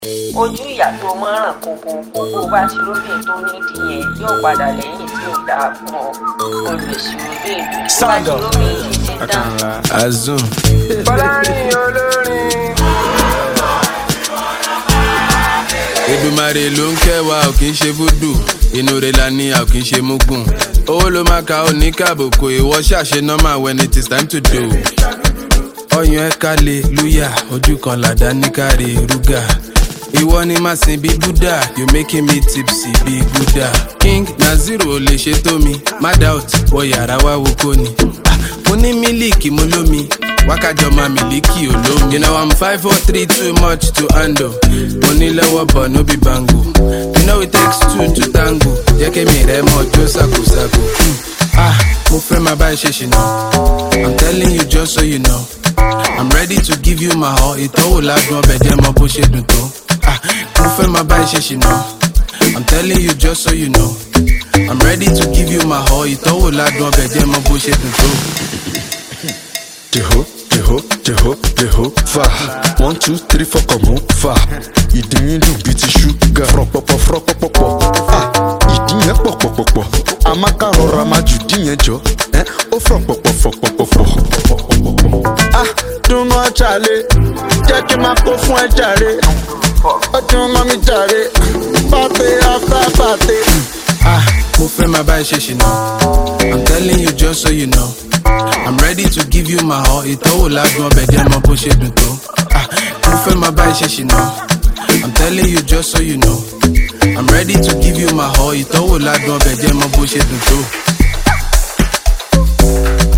ojú ìyá tó mọ́ràn kókó kókó bá ti róbìn tó nídìí yẹn yóò padà lẹ́yìn tí ò dáa fún ọ olùsìnwó lè lù tó bá ti róbìn yìí ti tán. azun Fọlárin olórin. Èdùmàrè ló ń kẹwàá ò kì í ṣe fúdù inú rẹ̀ la ní a ò kì í ṣe mugun owó ló máa ka ó ní kàbùkù ìwọ ṣàṣe normal when it is time to do. ọyàn ẹ̀ka lè lúyà ojú kan làdá ní káre rúgà ìwọ ni màá sin bí buddha you making me tipsy bí buddha king naziru ò lè ṣe tó mi má doubt wọ yàrá wá wo kó ni Ah, mo ní mílíkì mo lómi wákàjọ máa mílíkì olómi. you know i'm five four three too much to handle mo ní lọ́wọ́ bọ̀ no be bango you know it takes two to tango jẹ́ kémi rẹ̀ mọ́ jó ṣàkóṣàkó. Hmm. ah mo fẹ́ máa bá ẹ ṣe ṣìnà i'm telling you just so you know i'm ready to give you my all ìtọ́wò ládùn ọbẹ̀ jẹ́ mọ bó ṣe dùn tó. ah mo fẹ́ máa bá ẹ ṣe ṣìnà i'm telling you just so you know i'm ready to give you my all ìtọ́wò ládùn ọbẹ̀ jẹ́ mọ bó ṣe dùn tó. Jeho, jeho, jeho, jeho, va. One, two, three, four, come on, va. Ìdí yín dùn bíi ti ṣúgà. Fọ̀rọ̀pọ̀pọ̀ fọ̀rọ̀pọ̀pọ̀. Ah, ìdí yẹn pọ̀pọ̀pọ̀pọ̀. Àmàkà rọra máa jù dí yẹn jọ. Ẹ́ ó fọ̀pọ̀pọ̀ fọ̀pọ̀pọ̀. Ah, dùnmọ̀ ṣàlẹ̀. Jẹ́ kí n máa kó fún ẹ jàre. Ó dùn mọ́ mi jàre. Pàtẹ́ after pàtẹ́. Ah, mo fẹ́ máa bá ẹ ṣe ṣìnà. I'm telling you just so you know. I'm ready to give you my all. Ìtọ́wò ládùn ọbẹ̀ jẹ́ mọ bó ṣe dùn tó. Ah, mo fẹ́ máa bá ẹ ṣe ṣìnà. I'm telling you just so you know. I'm ready to give you my all. Ìtọ́wò ládùn ọbẹ̀ jẹ́ mọ bó ṣe dùn tó.